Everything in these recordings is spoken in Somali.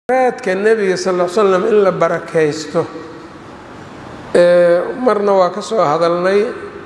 raadka nebiga sal l slam in la barakaysto marna waa ka soo hadalnay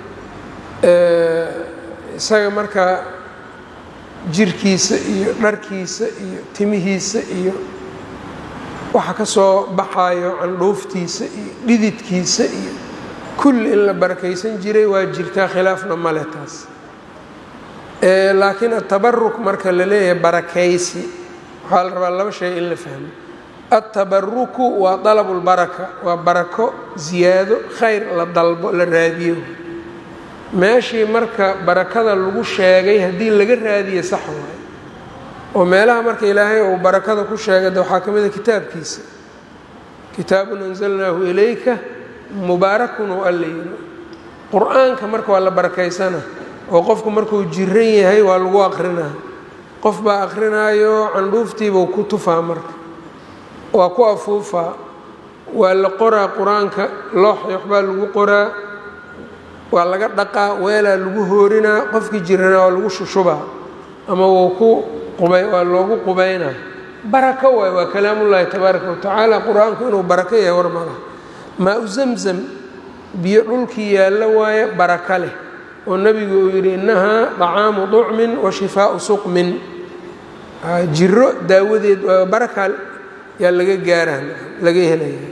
isaga markaa jirkiisa iyo dharkiisa iyo timihiisa iyo waxa ka soo baxayo candhuuftiisa iyo dhididkiisa iyo kulli in la barakaysan jiray waa jirtaa khilaafna male taas laakiin atabaruk marka la leeyahay barakaysi waxaa la rabaa laba shay in la fahmo altabaruku waa dalabu lbaraka waa barako ziyaado khayr la dalbo la raadiyo meeshii marka barakada lagu sheegay haddii laga raadiyo sax waayo oo meelaha marka ilaahay uu barakada ku sheegay de waxaa ka mid a kitaabkiisa kitaabun anzalnaahu ilayka mubaarakun oo alla yiri qur-aanka marka waa la barakaysana oo qofku markuu jiran yahay waa lagu aqrinaa qof baa aqrinaayo candhuuftiibuu ku tufaa marka waa ku afuufaa waa la qoraa qur-aanka looxi waxbaa lagu qoraa waa laga dhaqaa weelaa lagu hoorinaa qofkii jiranaa waa lagu shushubaa ama wuu ku qubay waa loogu qubaynaa barako waay waa kalaamullaahi tabaaraka watacaala qur-aanku inuu barako yahay war malaha maa-u zamzam biyo dhulkii yaallo waaye baraka leh oo nebigu uu yidhi innahaa dacaamu ducmin wa shifaau suqmin jiro daawadeed baraka yaa laga gaaraan laga helaya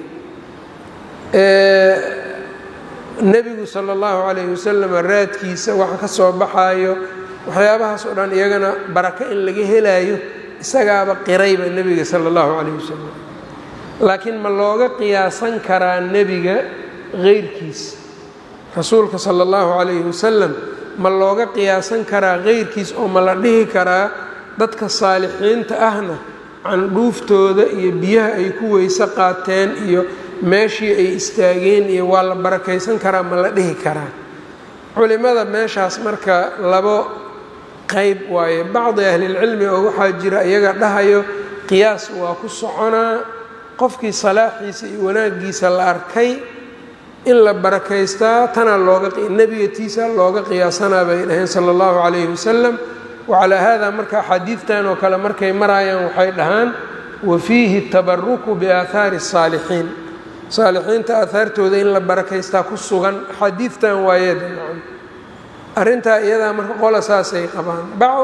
nebigu sala allahu calayhi wasalam raadkiisa waxa ka soo baxaayo waxyaabahaas oo dhan iyagana barako in laga helaayo isagaaba qirayba nebiga sala allahu calayhi wasalam laakiin ma looga qiyaasan karaa nebiga heyrkiis rasuulka sala allahu calayhi wasalam ma looga qiyaasan karaa heyrkiis oo ma la dhihi karaa dadka saalixiinta ahna candhuuftooda iyo biyaha ay ku weyse qaateen iyo meeshii ay istaageen iyo waa la barakaysan karaa ma la dhihi karaa culimada meeshaas marka labo qeyb waaye bacdi ahlilcilmi oo waxaa jira iyaga dhahayo qiyaas waa ku soconaa qofkii salaaxiisa iyo wanaagiisa la arkay in la barakaystaa tanaa looga nebiga tiisaa looga qiyaasanaa bay dhaheen sala allahu calayhi wasalam wacalaa haadaa marka axaadiidtan oo kale markay maraayaan waxay dhahaan wa fiihi tabaruku biaahaari الsaalixiin saalixiinta aahaartooda in la barakaystaa ku sugan axaadiidtan waayeeda arrintaa iyadaa marka qola saasay qabaan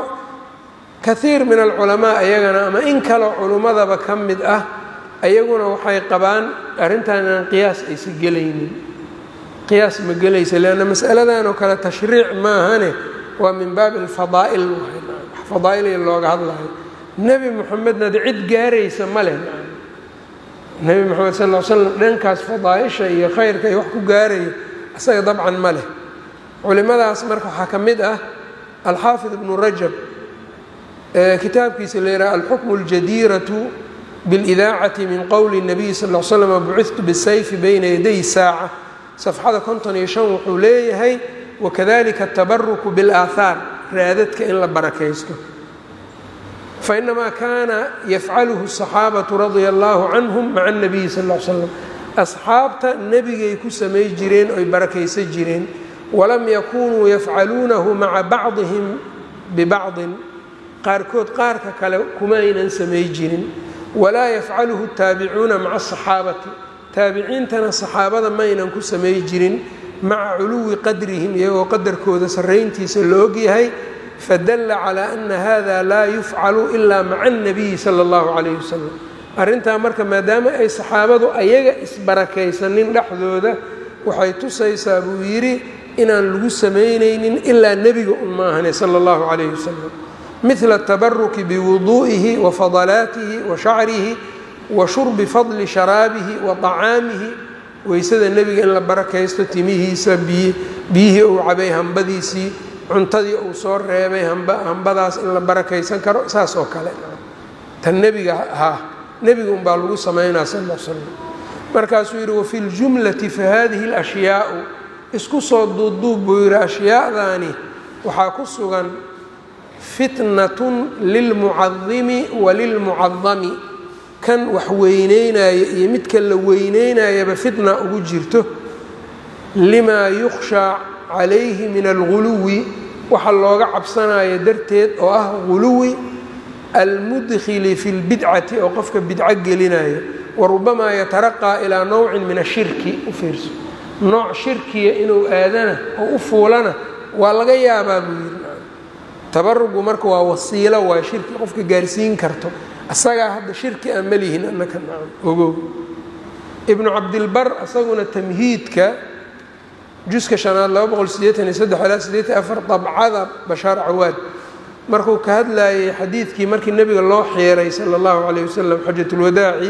kaiir min alculamaa ayagana ama in kaloo culummadaba ka mid ah ayaguna waxay qabaan arrintan inaan qiyaas aysa gelaynin qiyaas ma gelaysa leanna masaladan oo kale tashriic maahane waa min baabi alfadaa'il fadaa'ilii looga hadlayo nebi moxamedna de cid gaaraysa ma leh nebi moxamed sal l slam dhankaas fadaaisha iyo khayrka iyo wax ku gaarayo isaga dabcan ma leh culimadaas marka waxaa ka mid ah alxaafid ibnu rajab kitaabkiisa la yidhaha alxukmu اljadiiratu biاlidaacati min qowli الnabiy sal l slam bucidtu bisayfi bayna yaday saaca safxada konton iyo shan wuxuu leeyahay wakadalika atabaruku biاlaahaar raadadka in la barakaysto fainamaa kaana yafcaluhu الصaxaabatu radia allahu canhum maca الnabiyi sal l slam asxaabta nebigay ku samay jireen oy barakaysan jireen walam yakunuu yafcaluunahu maca bacdihim bibacdin qaarkood qaarka kale kumaynan samay jirin walaa yafcaluhu taabicuuna maca asaxaabati taabiciintana saxaabada maynan ku samay jirin maca culuwi qadrihim iyagoo qadarkooda sarrayntiisa la ogyahay fadalla calaa ana hada laa yufcalu ilaa maca annabiyi sala allahu calayhi wasalam arrintaa marka maadaama ay saxaabadu ayaga isbarakaysanin dhexdooda waxay tusaysaa buu yidhi inaan lagu samaynaynin ilaa nebiga un maahane sala allahu calayhi wasalam midla atabaruki biwuduu'ihi wa fadalaatihi wa shacrihi wa shurbi fadli sharaabihi wa طacaamihi weysada nebiga in la barakaysto timihiisa biyihii uu cabay hambadiisii cuntadii uu soo reebay hambadaas in la barakaysan karo saas oo kale tan nebiga haa nebiga unbaa lagu samaynaa sal l slam markaasuu yidhi wafi ljumlati fahadihi اlashyaau isku soo duuduub buu yidhi ashyaadaani waxaa ku sugan fitnatun lilmucadimi wa lilmucadami kan wax weyneynaya iyo midka la weyneynayaba fitna ugu jirto limaa yukhshaa calayhi min alguluwi waxa looga cabsanayo darteed oo ah guluwi almudkhili fi lbidcati oo qofka bidco gelinayo wa rubamaa yataraqaa ilaa nowcin min ashirki u fiirso nooc shirkiya inuu aadana oo u fuulana waa laga yaabaa buu yidhi tabarugu marka waa wasiilo waa shirki qofka gaarsiin karto asagaa hadda shirki aan malihin annaka nacam ogow ibnu cabdilbar isaguna tamhiidka juska shanaad laba boqol sideetan iyo saddex ilaa sideetan afar dabcada bashaar cawaad markuu ka hadlayay xadiidkii markii nebiga loo xiiray sala allahu calayh wasalam xajatulwadaaci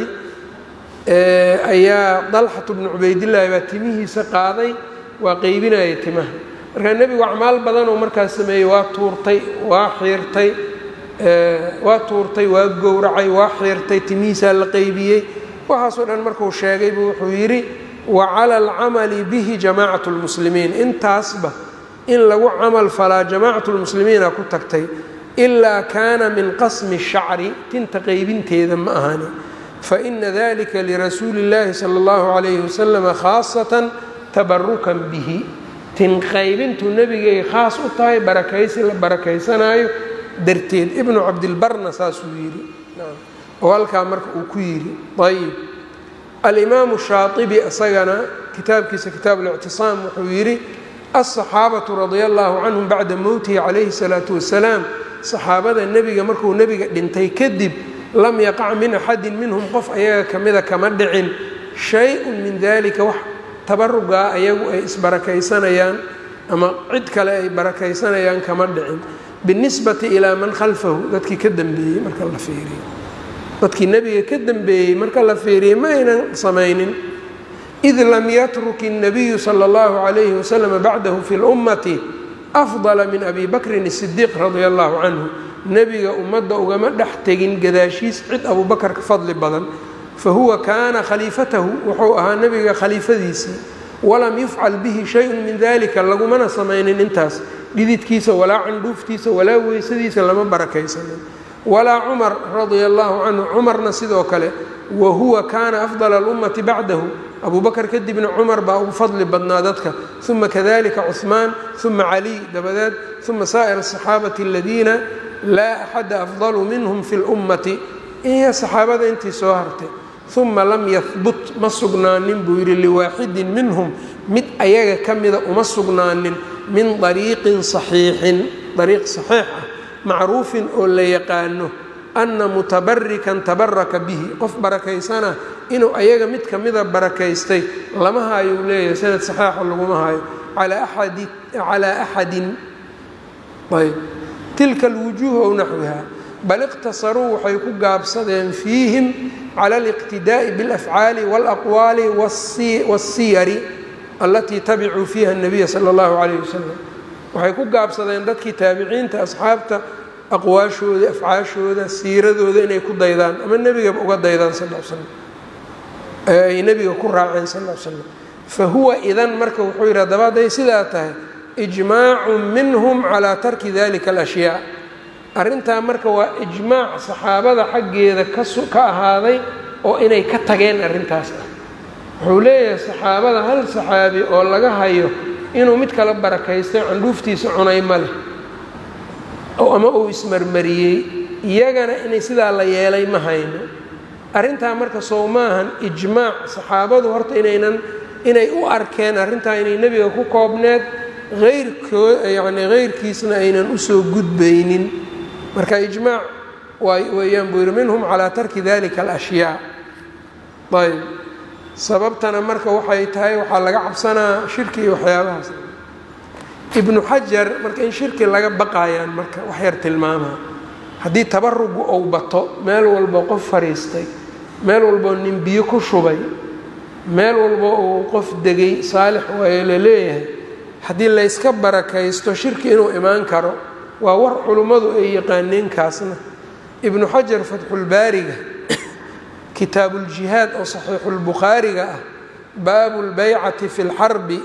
ayaa dalxatu bnu cubaydillaahi baa timihiisa qaaday waa qeybinayay timaha markaa nebigu acmaal badanoo markaas sameeyey waa tuurtay waa xiirtay waa tuurtay waa gowracay waa xiirtay timihiisaa la qeybiyey waxaasoo dhan markuu sheegay buu wuxuu yidhi wa cala alcamali bihi jamaacatu lmuslimiin intaasba in lagu camal falaa jamaacatu lmuslimiina ku tagtay ilaa kaana min qasmi shacri tinta qeybinteeda ma ahani faina dalika lirasuuli اllaahi sala اllahu calayhi wasalama khaasatan tabarukan bihi tin qaybintu nebigay khaas u tahay barakaysi la barakaysanaayo darteed ibnu cabdilbarna saasuu yidhi oo halkaa marka uu ku yidhi ayib alimaamu shaaibi isagana kitaabkiisa kitaab اlictisaam wuxuu yidhi aلصaxaabatu radia allahu canhum bacda mowtihi calayhi الsalaatu wasalaam saxaabada nebiga markuu nebiga dhintay kadib lam yaqac min axadi minhum qof ayaga kamida kama dhicin shay-un min dalika wax tabarugaa ayagu ay isbarakaysanayaan ama cid kale ay barakaysanayaan kama dhicin binisbati ilaa man khalfahu dadkii ka dambeeyey marka la fiiriyo dadkii nebiga ka dambeeyey marka la fiiriyey ma aynan samaynin id lam yatruk الnabiyu salى اllahu عalayhi waslm bacdahu fi اlummati afdala min abi bakrin الsidiiq radia allahu canhu nebiga ummadda ugama dhex tegin gadaashiis cid abubakar ka fadli badan fahuwa kaana khaliifatahu wuxuu ahaa nebiga khaliifadiisii walam yufcal bihi shayun min dalika lagumana samaynin intaas dhididkiisa walaa candhuuftiisa walaa weysadiisa lama barakaysanin walaa cumar radia allahu canhu cumarna sidoo kale wa huwa kaana afdala alummati bacdahu abubakar kadibna cumar baa ugu fadli badnaa dadka uma kadalika cuhmaan uma caliy dabadeed uma saa'ir asaxaabati aladiina laa axada afdalu minhum fi lummati iyo saxaabada intii soo hartay uma lam yahbut ma sugnaanin buu yidhi liwaaxidin minhum mid ayaga ka mida uma sugnaanin min dariiqin saxiixin dariiq saxiix ah macruufin oo la yaqaano ana mutabarikan tabaraka bihi qof barakaysana inuu ayaga mid ka mida barakaystay lama hayo uu leeyahay sanad saxiixa laguma hayo calaa axadin ayb tilka alwujuuh ow naxwiha bal iqtasaruu waxay ku gaabsadeen fiihim cala aliqtidaa'i biاlafcaali wاlaqwaali waاsiyari allatii tabicuu fiiha الnabiya sala اllahu calayh wasalam waxay ku gaabsadeen dadkii taabiciinta asxaabta aqwaashooda afcaashooda siiradooda inay ku daydaan ama nebigaba uga daydaan sal l slam ay nebiga ku raaceen sal l slam fa huwa idan marka wuxuu yidhi haddaba hadday sidaa tahay ijmaacun minhum calaa tarki dalika alashyaa arrintaa marka waa ijmaac saxaabada xaggeeda ka ahaaday oo inay ka tageen arrintaas ah wuxuu leeyahay saxaabada hal saxaabi oo laga hayo inuu mid kala barakaystay candhuuftiisa cunay ma leh ama uu ismarmariyey iyagana inay sidaa la yeelay ma hayno arrintaa marka sow maahan ijmaac saxaabadu horta inaynan inay u arkeen arrintaa inay nebiga ku koobneed eyrkoo yacni heyrkiisna aynan usoo gudbaynin marka ijmaac weeyaan buu yidhi minhum calaa tarki dalika alashyaa ayb sababtana marka waxay tahay waxaa laga cabsanaa shirki iyo waxyaabahaas ibnu xajar marka in shirki laga baqayaan marka wax yar tilmaamaa haddii tabarugu ou bato meel walbo qof fadhiistay meel walboo nin biyo ku shubay meel walbo uu qof degay saalix waayo la leeyahay haddii layska barakaysto shirki inuu imaan karo waa war culummadu ay yaqaaneen kaasna ibnu xajar fatxulbaariga kitaabuuljihaad oo saxiixulbukhaariga ah baabu lbaycati fi lxarbi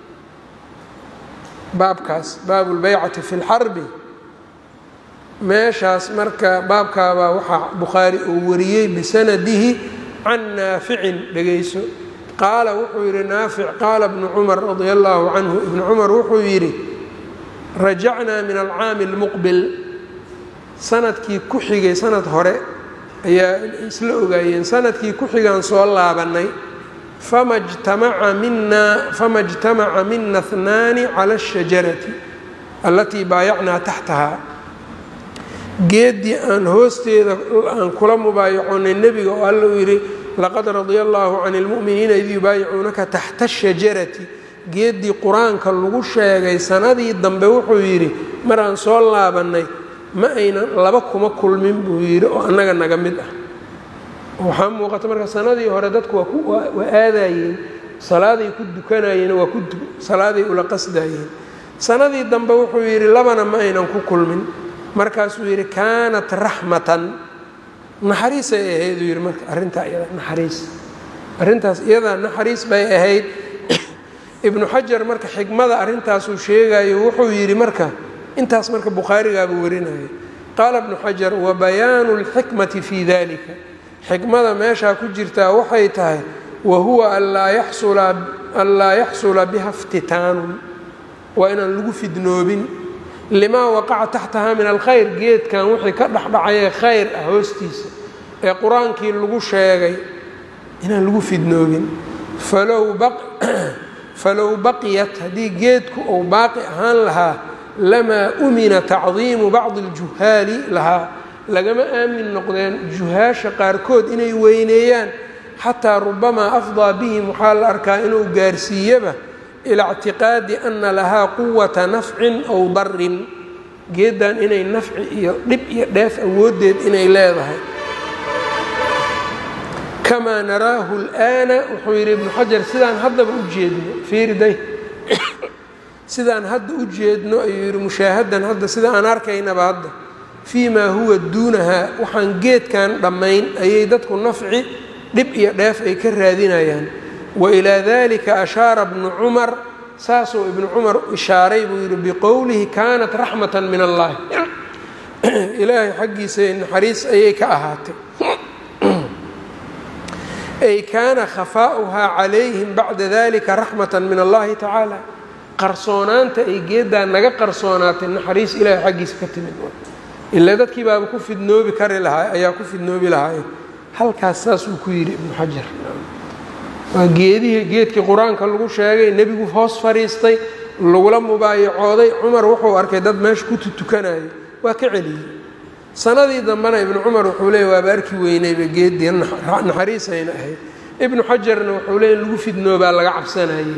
baabkaas baabu lbaycati fi lxarbi meeshaas marka baabkaabaa waxaa bukhaari uu wariyey bisanadihi can naaficin dhegayso qaala wuxuu yidhi naafic qaala bnu cumar radia allaahu canhu ibnu cumar wuxuu yidhi rajacnaa min alcaami اlmuqbil sanadkii ku xigay sanad hore ayaa isla ogaayeen sanadkii ku xigaan soo laabannay fama jtamaca mina fama jtamaca mina hnaani cala ashajarati allatii baayacnaa taxtahaa geeddii aan hoosteeda aan kula mubaayacoonay nebiga oo alla uu yidhi laqad radia allaahu can اlmu'miniina id yubaayicuunaka taxta ashajarati geeddii qur-aanka lagu sheegay sanadii dambe wuxuu yidhi maraan soo laabannay ma aynan laba kuma kulmin buu yidhi oo annaga naga mid ah waxaa muuqata marka sanadii hore dadku waa aadayeen salaaday ku dukanayeen waa ku salaaday ula qasdayeen sanadii dambe wuxuu yidhi labana ma aynan ku kulmin markaasuu yidhi kaanat raxmatan naxariisay ahayd uu yidhi marka arrintaa iyada naxariis arrintaas iyadaa naxariis bay ahayd ibnu xajar marka xikmada arrintaasuu sheegayo wuxuu yidhi marka intaas marka bukhaarigaabuu warinaya qaala ibnu xajar wa bayaanu اlxikmati fii dalika xikmada meeshaa ku jirtaa waxay tahay wa huwa anlaa yaxsula biha iftitaanun waa inaan lagu fidnoobin limaa waqaca taxtaha min alkhayr geedkan wixii ka dhexdhacayee khayr ah hoostiisa ee qur-aankii lagu sheegay inaan lagu fidnoobin falow baqiyat haddii geedku uu baaqi ahaan lahaa lamaa umina tacdiimu bacdi aljuhaali lahaa lagama aamin noqdeen juhaasha qaarkood inay weyneeyaan xataa rubamaa afdaa bihim waxaa la arkaa inuu gaarsiiyaba ilaa ictiqaadi ana lahaa quwata nafcin ow darin geeddan inay nafci iyo dhib iyo dheef awooddeed inay leedahay kamaa naraahu اlآana wuxuu yidhi ibnu xajar sidaan haddaba u jeedno fiiriday sidaan hadda u jeedno ayuu yidhi mushaahadan hadda sida aan arkaynaba hadda fii maa huwa duunahaa waxaan geedkan dhammayn ayay dadku nafci dhib iyo dheef ay ka raadinayaan wa ilaa dalika ashaara bnu cumar saasuu ibnu cumar ishaaray buu yidhi biqowlihi kaanat raxmatan min allahi ilaahay xaggiisa naxariis ayay ka ahaatay ay kaana khafaa'uhaa calayhim bacda dalika raxmatan min allahi tacaala qarsoonaanta ay geeddaa naga qarsoonaatay naxariis ilaahay xaggiisa ka timid ilaa dadkii baaba ku fidnoobi kari lahaa ayaa ku fidnoobi lahaaye halkaas saasuu ku yidhi ibnu xajar waa geedihii geedkii qur-aanka lagu sheegay nebigu hoos fadhiistay lagula mubaayacooday cumar wuxuu arkay dad meesha ku tutukanayo waa ka celiyey sanadii dambena ibnu cumar wuxuu leeyay waaba arki weynayba geeddii naxariisayna ahayd ibnu xajarna wuxuu leeyay lagu fidnoobaa laga cabsanayay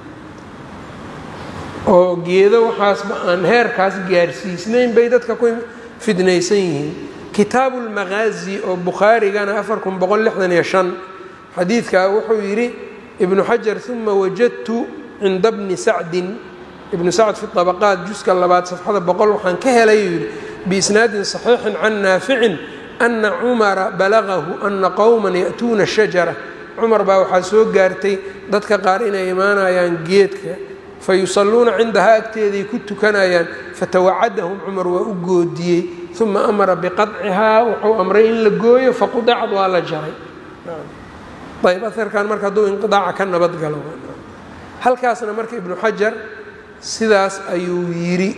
oo geedo waxaasba aan heerkaas gaarsiisnayn bay dadka ku fidnaysan yihiin kitaabu lmaqaazi oo bukhaarigana afar kun boqol lixdan iyo shan xadiidkaa wuxuu yidhi ibnu xajar uma wajadtu cinda bni sacdin ibnu sacd fi طabaqaat juska labaad safxada boqol waxaan ka helay yidhi biisnaadin صaxiixin can naaficin ana cumara balagahu ana qowma ya'tuuna shajara cumar baa waxaa soo gaartay dadka qaar inay imaanayaan geedka fayusalluuna cindahaa agteeday ku tukanayaan fatawacadahum cumar waa u goodiyey uma amara biqadcihaa wuxuu amray in la gooyo faqudacad waa la jaray ayb aarkan marka hadduu inqidaaca ka nabad galo halkaasna marka ibnu xajar sidaas ayuu yidhi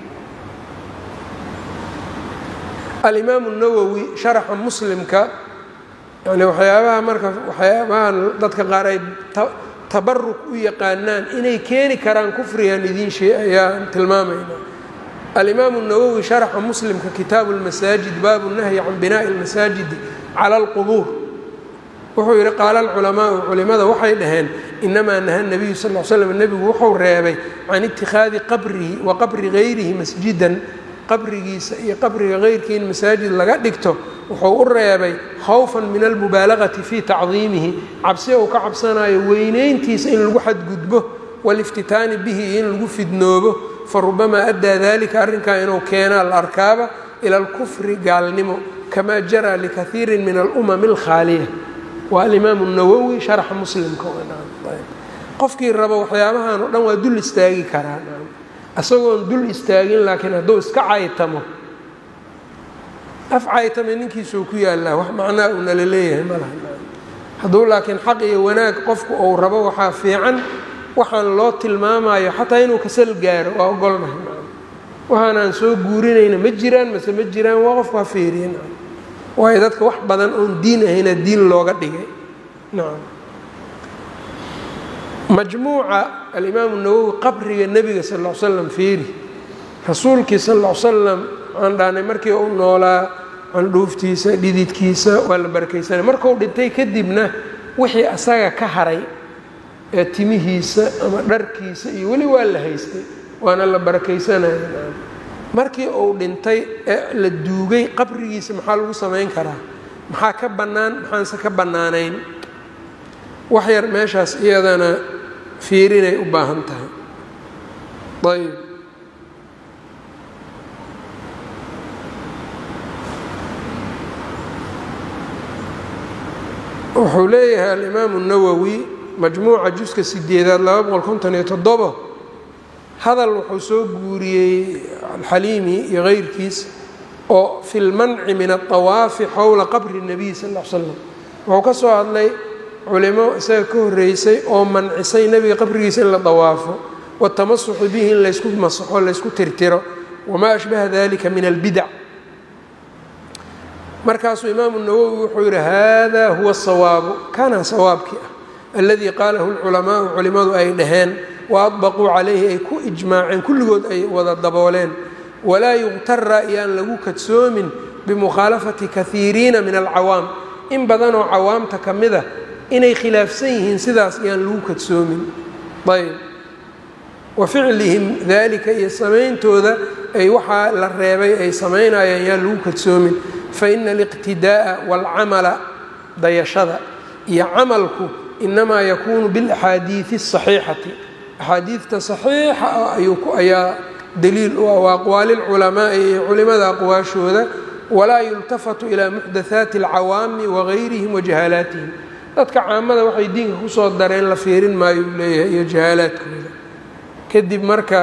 alimaamu nawowi sharaxa muslimka yani waxyaabaha marka waxyaabahan dadka qaar ay tabaruk u yaqaanaan inay keeni karaan kufrigan idiin shee ayaan tilmaamayna alimaamu nawowi sharaxa muslimka kitaabu lmasaajid baabu nahyi can binaa'i lmasaajidi cala alqubuur wuxuu yidhi qaala alculamaau culimada waxay dhaheen inamaa naha nabiyu sal l slam nebigu wuxuu reebay can itikhaadi qabrihi wa qabri gayrihi masjidan qabrigiisa iyo qabriga keyrkii in masaajid laga dhigto wuxuu u reebay khawfan min almubaalagati fii tacdiimihi cabsi uu ka cabsanayo weynayntiisa in lagu xadgudbo waliftitaani bihi iyo in lagu fidnoobo farubamaa addaa dalika arrinkaa inuu keenaa la arkaaba ila alkufri gaalnimo kamaa jaraa likaiirin min alumami alkhaaliya waa alimaamu nawowi sharaxa muslimka qofkii rabo waxyaabahan o dhan waa dul istaagi karaa isagoon dul istaagin laakiin hadduu iska caytamo af caytame ninkiisuu ku yaallaa wax macnaa uu nala leeyahay ma laha hadduu laakiin xaq iyo wanaag qofku uu rabo waxaa fiican waxaan loo tilmaamayo xataa inuu kasal gaaro waa ogolnahay waxaan aan soo guurinayna ma jiraan mase ma jiraan waa qofku ha feeriye nacam waayo dadka wax badan oon diin ahayna diin looga dhigay nacam majmuuca alimaamu nawowi qabriga nebiga sal ll ly slam feeri rasuulkii sal ll ly salam waxaan dhahnay markii uu noolaa candhuuftiisa dhididkiisa waa la barakaysanay markuu dhintay kadibna wixii asaga ka haray ee timihiisa ama dharkiisa iyo weli waa la haystay waana la barakaysanaya markii uu dhintay ee la duugay qabrigiisa maxaa lagu samayn karaa maxaa ka bannaan maxaanse ka bannaanayn wax yar meeshaas iyadana fiirinay u baahan tahay ayb wuxuu leeyahay alimaamu nawowi majmuuca juska sideedaad laba boqol konton iyo toddobo hadal wuxuu soo guuriyey alxaliimi iyo keyrkiis oo fi lmanci min aلطawaafi xowla qabri الnabiy sal ll slam wuxuu ka soo hadlay culimo isaga ka horeysay oo mancisay nebiga qabrigiisa in la dawaafo watamasuxu bihi in laysku masaxo laysku tirtiro wamaa ashbaha dalika min albidac markaasuu imaamu nawowi wuxuu yihi hada huwa الsawaabu kana sawaabkii ah aladii qaalahu اlculamaau culimadu ay dhaheen waadbaquu calayhi ay ku ijmaaceen kulligood ay wada dabooleen walaa yuqtara iyaan lagu kadsoomin bimukhaalafati kahiiriina min alcawaam in badanoo cawaamta ka mida inay khilaafsan yihiin sidaas iyaan lagu kadsoomin ayb wa ficlihim dalika iyo samayntooda ay waxaa la reebay ay samaynayaan yaan lagu kadsoomin faina aliqtidaa'a waalcamala dayashada iyo camalku inamaa yakuunu biاlaxaadiidi الصaxiixati axaadiidta saxiixa ah ayaa daliil u ah wa aqwaali lculamaai iyo culimada aqwaashooda walaa yultafatu ilaa muxdathaati alcawaami wagayrihim wa jahaalaatihim dadka caamada waxay diinka kusoo dareen la fiirin maayo uu leeyahay iyo jahaalaadkooda kadib marka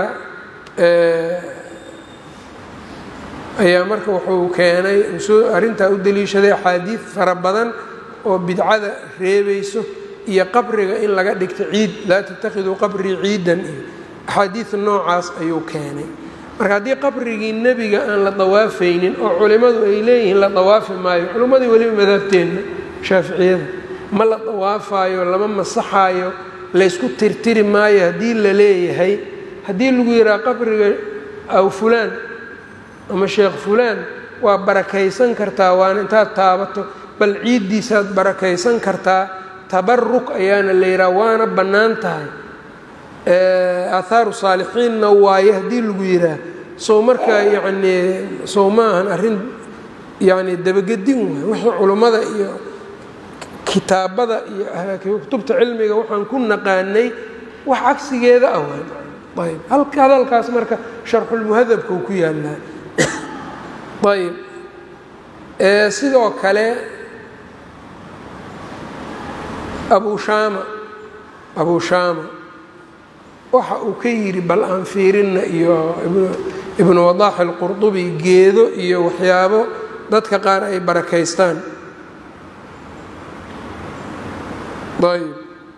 ayaa marka wuxuu keenay soo arrintaa u daliishaday axaadiid fara badan oo bidcada reebayso iyo qabriga in laga dhigto ciid laa tattakhiduu qabrii ciidan iyo axaadiid noocaas ayuu keenay marka haddii qabrigii nebiga aan la dawaafaynin oo culimmadu ay leeyihiin la dawaafi maayo culimmadii weliba madhabteenna shaaficiyada ma la dawaafaayo lama masaxaayo laysku tirtiri maayo haddii la leeyahay haddii lagu yidhaha qabriga aw fulaan ama sheekh fulaan waa barakaysan kartaa waana intaad taabato bal ciiddiisaad barakaysan kartaa tabaruk ayaana la yidhaha waana bannaan tahay aahaaru saalixiinna waaye haddii lagu yidhaah sow markaa yacnii sow ma ahan arrin yacni dabagedin waay wixii culummada iyo kitaabada iyo kutubta cilmiga waxaan ku naqaanay wax cagsigeeda ah waay ayb halka hadalkaas marka sharxulmuhadabka uu ku yaallaa ayb sidoo kale abu shaama abu shaama waxa uu ka yidhi bal aan fiirinna iyo ibnu wadaax alqurdubi geedo iyo waxyaabo dadka qaar ay barakaystaan ayb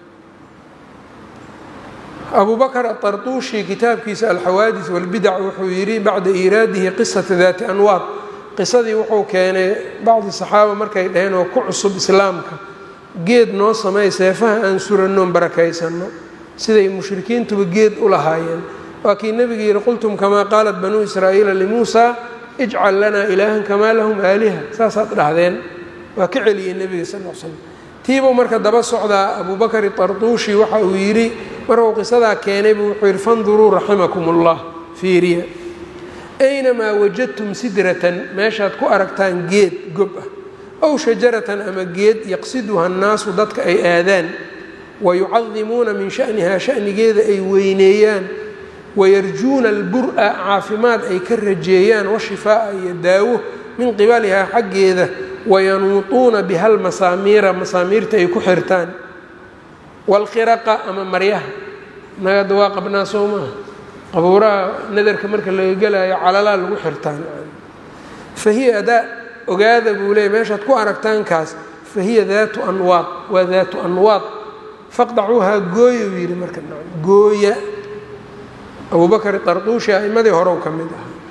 abu bakr aطarطuushi kitaabkiisa alxawaadis wاlbidac wuxuu yidhi bacda iiraadihi qisata daati anwaad qisadii wuxuu keenay bacdi saxaaba markay dhaheen oo ku cusub islaamka geed noo samey seefaha aan surannoon barakaysanno siday mushrikiintuba geed u lahaayeen waa kii nebiga yidhi qultum kamaa qaalat banuu israa'iila limuusaa ijcal lanaa ilaahan kamaa lahum aaliha saasaad dhahdeen waa ka celiyey nebiga sal l slam tiibuu marka daba socdaa abubakar itarduushi waxa uu yidhi markuu qisadaa keenay buu wuxuu yidhi fanduruu raximakum ullah fiiriya aynamaa wajadtum sidratan meeshaad ku aragtaan geed gob ah ow shajaratan ama geed yaqsiduha annaasu dadka ay aadaan wayucadimuuna min shanihaa shanigeeda ay weyneeyaan wayarjuuna albur-a caafimaad ay ka rajeeyaan washifaa'a iyo daawo min qibalihaa xaggeeda wayanuutuuna biha lmasaamiira masaamiirta ay ku xirtaan waalqiraqa ama maryaha nagada waa qabnaa soo maaha qabuuraha nadarka marka laga gelaayo calalaa lagu xirtaan fa hiya adaa ogaada buu leeyay meeshaad ku aragtaankaas fa hiya daatu anwaad waa daatu anwaad faqdacuuhaa gooya uu yidhi marka gooya abubakar darduushi a'imadii horow ka mid ah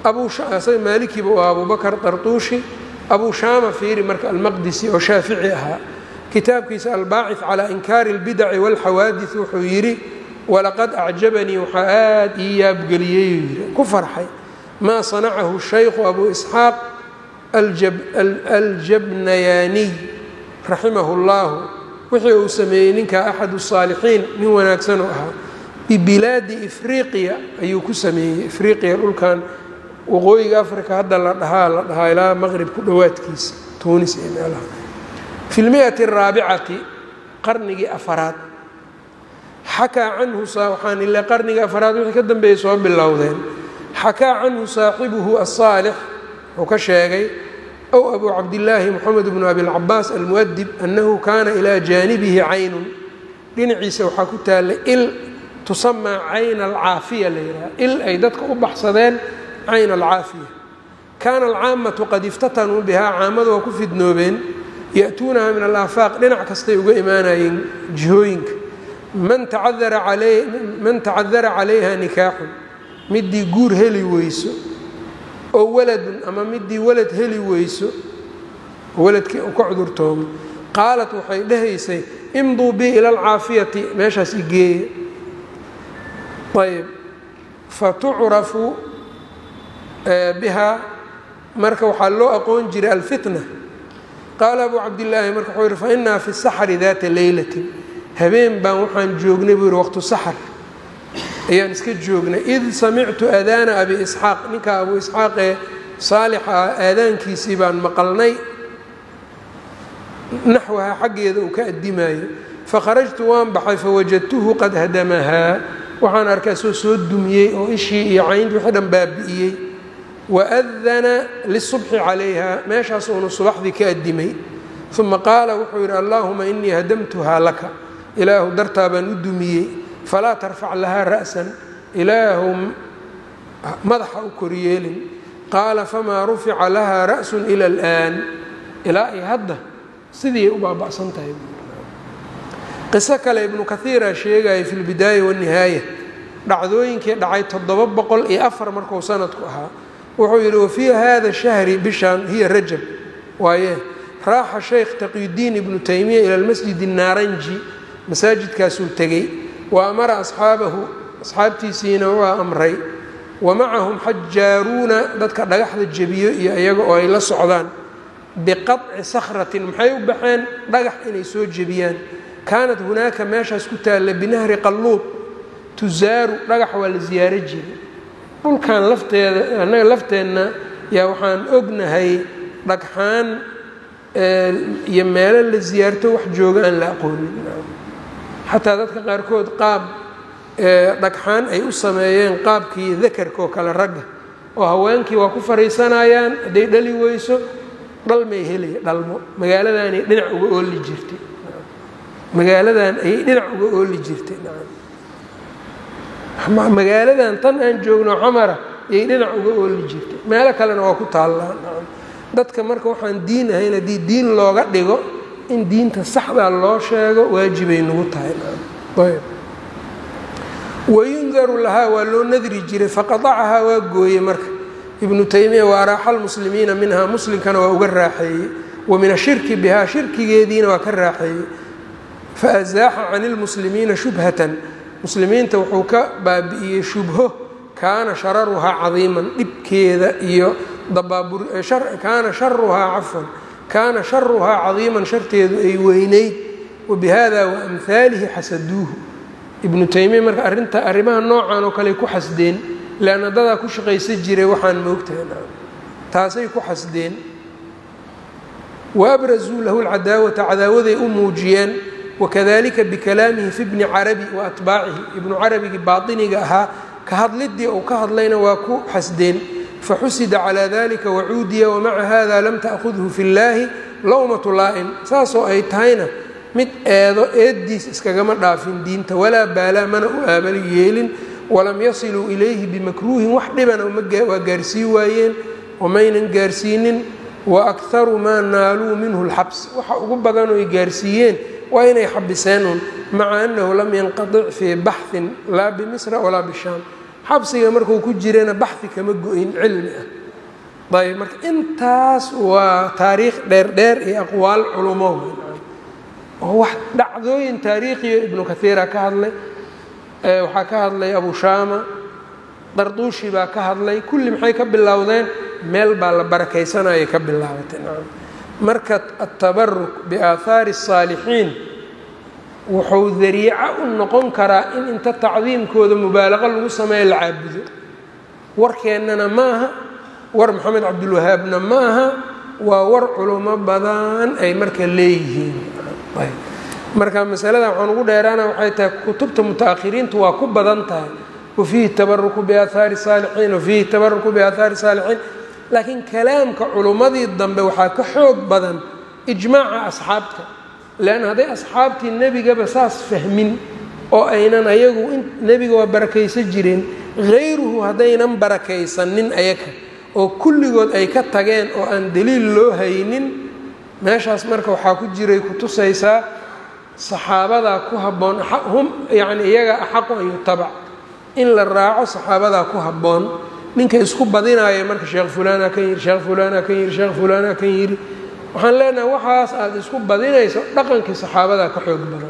abusaga maalikiiba waa abubakr tartuushi abu shaama fiiri marka almaqdisi oo shaafici ahaa kitaabkiisa albaacid calaa inkaari اlbidaci wاlxawaadis wuxuu yidhi walaqad acjabanii waxaa aad ii yaabgeliyey yii ku farxay maa sanacahu shaykhu abu isxaaq aljabnayaaniy raximahu اllahu wixii uu sameeyey ninka axad الsaalixiin nin wanaagsan oo ahaa bibilaadi ifriqiya ayuu ku sameeyey ifriqiya dhulkan waqooyiga africa hadda la dhahaa la dhahaa ilaa maqrib ku dhowaadkiisa tunis iyo meelaha fi lmiati araabicati qarnigii afaraad xakaa canhu waxaan ile qarnigii afaraad wixii ka dambeeyey soo bilowdeen xakaa canhu saaxibuhu asaalix wuxuu ka sheegay ow abu cabdillaahi moxamed bnu abilcabaas almuadib annahu kaana ilaa jaanibihi caynun dhinaciisa waxaa ku taalla il tusamaa cayna alcaafiya la yidhaha il ay dadka u baxsadeen cayn alcaafiya kaana alcaamatu qad iftatanuu bihaa caamadu waa ku fidnoobeen ya'tuunaha min alaafaaq dhinac kastay uga imaanayeen jihooyinka man tacadara calayha nikaaxun midii guur heli weyso oo waladun ama midii walad heli weyso waladkii u ka cudurtoomo qaalat waxay dhahaysay imduu bi ila alcaafiyati meeshaas igeeya ayb fatucrafu bihaa marka waxaa loo aqoon jiray alfitna qaala abu cabdillaahi marka wuxuu yihi fainaa fi saxri daata leylatin habeen baan waxaan joognay buu yihi waqtu saxr ayaan iska joognay id samictu aadaana abi isxaaq ninka abu isxaaq ee saalixa ah aadaankiisii baan maqalnay naxwaha xaggeeda uu ka addimayo fakharajtu waan baxay fawajadtuhu qad hadamahaa waxaan arkay soo soo dumiyey oo ishii iyo cayntii wixii dhan baabi'iyey waadana lisubxi calayha meeshaas uunu subaxdii ka addimay uma qaala wuxuu yidhi allaahuma inii hadamtuhaa laka ilaahu dartaa baan u dumiyey falaa tarfac lahaa ra'san ilaahu madaxa u koryeelin qaala famaa rufica lahaa ra'sun ila al'aan ilaa ay hadda sidii u baaba'san tahay qiso kale ibnu kaiira sheegaya fi lbidaaya wاnihaaya dhacdooyinkii dhacay toddoba boqol iyo afar markuu sanadku ahaa wuxuu yidhi wafii hada shahri bishaan hiya rajab waaye raaxa shaykh taqiyudiin ibnu taymiya ila lmasjid الnaaranji masaajidkaasuu tegey wa amara asxaabahu asxaabtiisiina waa amray wa macahum xajaaruuna dadka dhagaxda jebiyo iyo iyaga oo ay la socdaan biqaطci sakhratin maxay u baxeen dhagax inay soo jebiyaan kaanat hunaaka meeshaas ku taalla binahri qalluud tusaaru dhagax waa la siyaaro jiray dhulkan lafteeda annaga lafteenna yaa waxaan ognahay dhagxaan iyo meelo la siyaarto wax jooga aan la aqoonin xataa dadka qaarkood qaab dhagxaan ay u sameeyeen qaabkii dakarka oo kale ragga oo haweenkii waa ku fariisanayaan hadday dhali weyso dhalmay helaya dhalmo magaaladaanay dhinac uga ooli jirtay magaaladan ayay dhinac uga ooli jirtay magaaladan tan aan joogno xamara ayay dhinac uga ooli jirtay meelo kalena waa ku taallaan dadka marka waxaan diin ahayn haddii diin looga dhigo in diinta saxdaa loo sheego waajibay nagu tahay wayundaru lahaa waa loo nadri jiray faqadacahaa waa gooyey marka ibnu taymiya waa raaxa lmuslimiina minhaa muslimkana waa uga raaxeeyey wa min ashirki bihaa shirkigeediina waa ka raaxeeyey faazaaxa can ilmuslimiina shubhatan muslimiinta wuxuu ka baabi'iyey shubho kaana shararuhaa cadiiman dhibkeeda iyo kaana sharuhaa cafwan kaana sharuhaa cadiiman sharteedu ay weynayd wabihada waamhaalihi xasaduuhu ibnu taymiya marka arinta arrimaha noocan oo kale ku xasdeen leanna dadaa ku shaqaysa jiray waxaan moogtahay taasay ku xasdeen waabrazuu lahu lcadaawata cadaawaday u muujiyeen wakadalika bikalaamihi fi bni carabi wa atbaacihi ibnu carabigii baatiniga ahaa ka hadlidii uu ka hadlayna waa ku xasdeen faxusida calaa dalika wacuudiya wamaca hada lam ta'khudhu fi llaahi lowmatu laa'im saasoo ay tahayna mid eedo eeddiis iskagama dhaafin diinta walaa baalaa mana u aabali yeelin walam yasiluu ilayhi bimakruuhin wax dhibana waa gaarsii waayeen wamaynan gaarsiinin wa akharu maa naaluu minhu lxabs waxa ugu badan oy gaarsiiyeen waa inay xabiseen un maca annahu lam yanqadic fii baxhin laa bimisra walaa bishaam xabsiga markuu ku jirana baxdi kama go-in cilmi ah ayb marka intaas waa taariikh dheer dheer iyo aqwaal culumo oo wax dhacdooyin taariikhiyo ibnu kathiira ka hadlay waxaa ka hadlay abu shaama darduushi baa ka hadlay kulli maxay ka bilowdeen meel baa la barakaysanayay ka bilaabatay marka atabaruk biaahaari الsaalixiin wuxuu dariico u noqon karaa in inta tacdiimkooda mubaalaqo lagu sameeyo la caabudo warkeennana ma aha war maxamed cabdulwahaabna ma aha waa war culimo badan ay marka leeyihiin marka masalada waxaan ugu dheeraana waxay tahay kutubta muta-akhiriintu waa ku badan tahay wafiihi tabaruku biaahaari saalixiin wafiihi tabaruku biaahaari saalixiin laakiin kalaamka culummadii dambe waxaa ka xoog badan ijmaaca asxaabta leanna hadday asxaabtii nebigaba saas fahmin oo aynan ayagu nebiga waa barakaysan jireen hayruhu haddaynan barakaysanin ayaga oo kulligood ay ka tageen oo aan daliil loo haynin meeshaas marka waxaa ku jiray kutusaysaa saxaabadaa ku habboon hum yacni iyaga axaqu an yutabac in la raaco saxaabadaa ku habboon ninka isku badinaaya marka sheekh fulaana kan yiri sheekh fulaana kan yiri sheekh fulaana kan yiri waxaan leenahay waxaas aada isku badinayso dhaqankii saxaabadaa ka xoog badan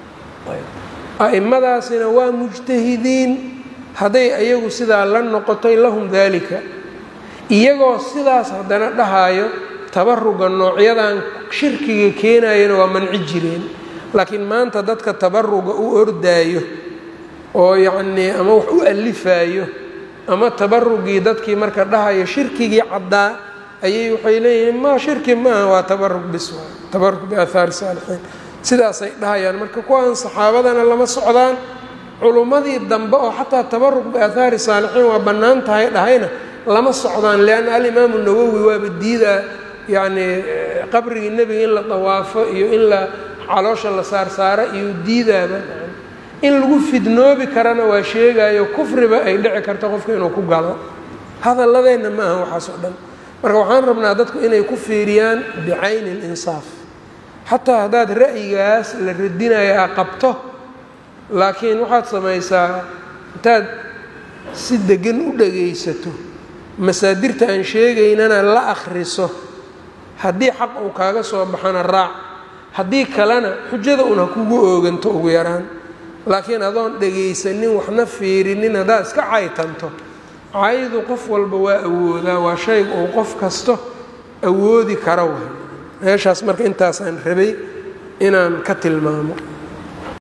a'imadaasina waa mujtahidiin hadday ayagu sidaa la noqotay lahum daalika iyagoo sidaas haddana dhahaayo tabaruga noocyadan shirkiga keenayana waa manci jireen laakiin maanta dadka tabaruga u ordaayo oo yacnii ama wax u alifaayo ama tabarugii dadkii marka dhahayo shirkigii caddaa ayay waxay leeyihiin ma shirki maaha waa tabarug bis waay tabarug biaahaari saalixiin sidaasay dhahayaan marka kuwaan saxaabadana lama socdaan culummadii dambe oo xataa tabarug biaahaari saalixiin waa bannaan tahay dhahayna lama socdaan lianna alimaamu nawowi waaba diidaa yacnii qabrigii nebiga in la dawaafo iyo in la caloosha la saarsaaro iyo diidaaba in lagu fidnoobi karana waa sheegayo kufriba ay dhici karto qofka inuu ku galo hadalladeenna ma aha waxaas oo dhan marka waxaan rabnaa dadku inay ku fiiriyaan bicayni اlinsaaf xataa haddaad ra'yigaas la radinayo a qabto laakiin waxaad samaysaa intaad si degan u dhagaysato masaadirta aan sheegaynana la akhriso haddii xaq uu kaaga soo baxana raac haddii kalena xujada un ha kugu ooganto ugu yaraan laakiin adoon dhagaysanin waxna fiirinin haddaad iska caytanto caydu qof walba waa awoodaa waa shayga uu qof kasto awoodi kara way meeshaas marka intaasaan rabay inaan ka tilmaamo